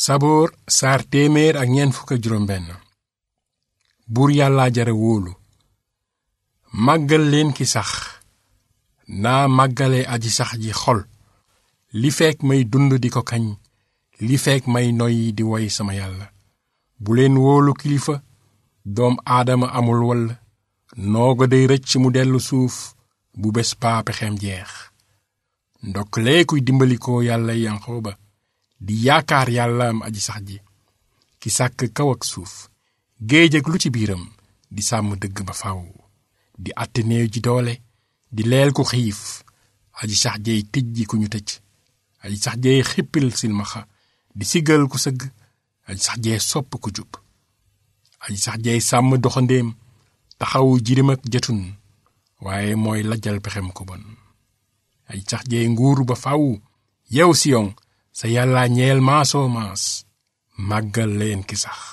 saboor saar téeméer ak ñeent fukk ak juróom benn buur yàllaa jara wóolu màggal leen ki sax naa màggale aji sax ji xol li fekk may dund di ko kañ li fekk may noyyi di woy sama yàlla bu leen wóolu kilifa doom aadama amul wall nooga day rëcc mu dellu suuf bu bés paa pexeem jeex ndokk lee kuy dimbalikoo yàlla yanqooba di yaakaar yàlla am aji sax ji ki sàkk kaw ak suuf géej ak lu ci biiram di sàmm dëgg ba faw di àtte néew ji doole di leel ku xiif aji sax jeey tëj ji ku ñu tëj aji sax jeey xippil silmaxa di siggal ku sëgg aji sax jeey sopp ku jub aji sax jeey sàmm doxandéem taxawu jirim ak jëtun waaye mooy lajjal pexem ko bon aji sax jeey nguur ba faw yow siyon sa yàlla ñeel maasoo maas màggal leen ki sax